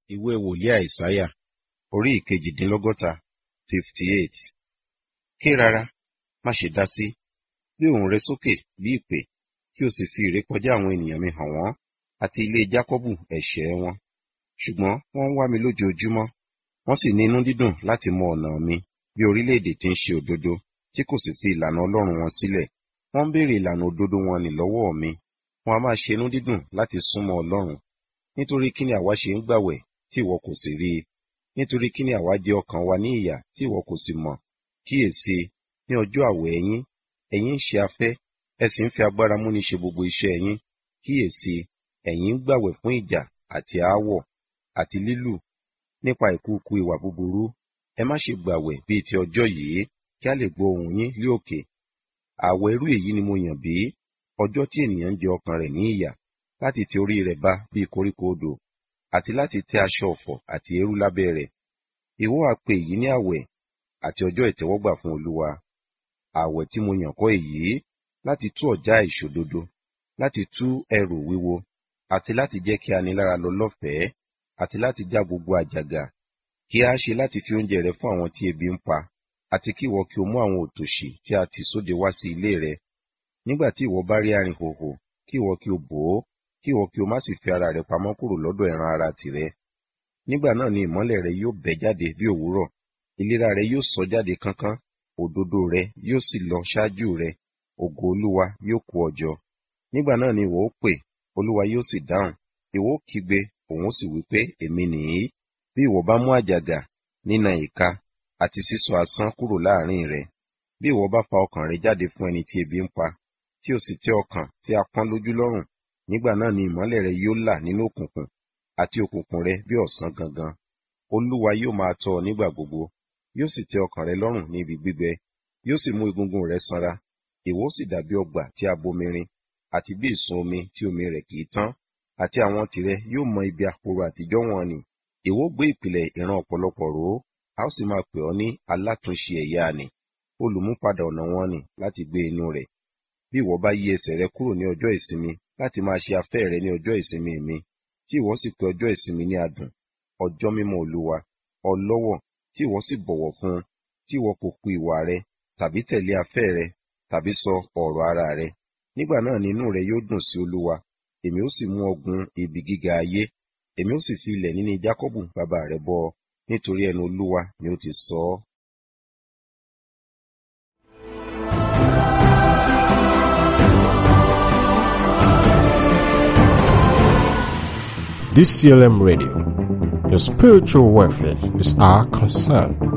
ìwé wòlíì àìsáyà orí ìkejìdínlọ́gọ́ta fifty eight ké rárá má ṣe dá sí gbé ohùn rẹ sókè bí ìpè kí o sì fi ìrékọjá àwọn ènìyàn mi hàn wọ́n àti ilé jákọ́bù ẹ̀ṣẹ̀ wọn ṣùgbọ́n wọ́n ń wá mi lójoojúmọ́ wọ́n sì ní inú dídùn láti mọ ọ̀nà mi bí orílẹ̀-èdè tí ń ṣe òdodo tí kò sì fi ìlànà ọlọ́run wọn sílẹ̀ wọ́n ń béèrè ìlànà òdodo wọn nì lọ́wọ́ mi wọn a máa ṣe inú dídùn láti súnmọ́ ọlọ́run nítorí kí ni àwa ṣe ń gbàwẹ̀ tí ìwọ kò sì rí i nítorí kí ni àwa jẹ ọkàn wa ní ìyà tí ìwọ kò sì mọ̀ kíyèsí ní ọjọ́ àwẹ̀ ẹ̀yin ẹ̀yin ń ṣe afẹ́ ẹ sì ń fi agbára múni ṣe gbogbo iṣẹ́ ẹ̀yin kíyèsí ẹ̀yin ń gbàwẹ̀ fún ìjà àti aáwọ̀ àti lílù nípa ìkúùkù ìwà búburú ẹ má ṣe gbàwẹ̀ bíi ti ọjọ́ yìí kí a lè gbọ́ ohùn yín lé òkè àwẹ̀ irú èyí ni mo yàn bí ọjọ́ tí ènìyàn ń jẹ ọkàn rẹ̀ ní ìyà láti ti orí rẹ̀ bá bíi koríko odò àti láti tẹ́ aṣọ ọ̀fọ̀ àti eérú lábẹ́ rẹ̀ ìwọ á pe èyí ní àwẹ̀ àti ọjọ́ ìtẹ́wọ́gbà fún olúwa àwẹ̀ tí mo yàn kọ́ èyí láti tú ọ̀já ìṣòdodo láti tú ẹrù wíwo àti láti jẹ́ kí anilára lọ lọ́fẹ̀ẹ́ àti láti já gbogbo àjàgà kí a ṣe láti fi oúnjẹ rẹ fún àwọn tí ebi ń pa àti kí ìwọ kí o mú àwọn òtòṣì tí a tì sóde wá sí ilé rẹ nígbà tí ìwọ bá rí arìnhòhò kí ìwọ kí o bò ó kí ìwọ kí o má sì fi ara rẹ pamọ́ kúrò lọ́dọ̀ ẹran ara tìrẹ nígbà náà ni ìmọ́lẹ̀ rẹ yóò bẹ́ jáde bí òwúrọ̀ ìlera rẹ yóò sọ jáde kánkán òdodo rẹ yóò sì lọ ṣáájú rẹ ògo olúwa yóò kó ọ jọ nígbà náà ni ìwọ ó pè olúwa yóò sì dáhùn ìwọ ó kígbe òun ó sì wí pé èmi nìyí bí ìwọ bá mú àjàgà nínà ìka àti sísọ asán kúrò láàrin rẹ bí ìwọ bá fa ọkàn rẹ jáde fún ẹni tí ebi ń pa tí o sì tẹ́ ọkàn tí a pọ́n lójú lọ́rùn nígbà náà ni ìmọ́lẹ̀ rẹ yóò là nínú òkùnkùn àti òkùnkùn rẹ bí ọ̀sán gangan olúwa yóò máa tọ́ ọ nígbà gbogbo yóò sì tẹ́ ọkàn rẹ lọ́rùn ní ibi gbígbẹ yóò sì mú egungun rẹ sanra ìwọ ó sì dàbí ọgbà tí a bomirin àti bí ìsun omi tí omi rẹ̀ kì í tán àti àwọn tìrẹ yóò mọ ibi àpòrò àtijọ́ wọn ni ìwọ ó gbé ìpìlẹ̀ ìran ọ̀pọ̀lọpọ̀ rò ó a ó sì máa pè ọ́ ní alátúnṣe ẹ̀yà ni olùmúpadà ọ̀nà wọn ni láti gbé inú rẹ̀ bí ìwọ bá yí ẹsẹ̀ rẹ kúrò ní ọjọ́ ìsinmi láti máa ṣe afẹ́ rẹ ní ọjọ́ ìsinmi mi tí ìwọ sì pè ọjọ́ ìsinmi ní adùn ọjọ́ mímọ́ olúwa ọlọ́wọ̀ tí ìwọ sì bọ̀wọ̀ fún un tí ìwọ kò ku ìwà rẹ tàbí tẹ̀lé afẹ́ rẹ tàbí sọ ọ̀rọ̀ ara rẹ nígbà náà ni inú rẹ yóò dùn sí olúwa èmi ó sì mú ọgùn ibi gíga ayé èmi ó sì fi ilẹ̀ níní jákọ́bù bàbá rẹ bọ nítorí ẹnu olúwa ni ó ti sọ ọ́. DCLM Radio. Your spiritual welfare is our concern.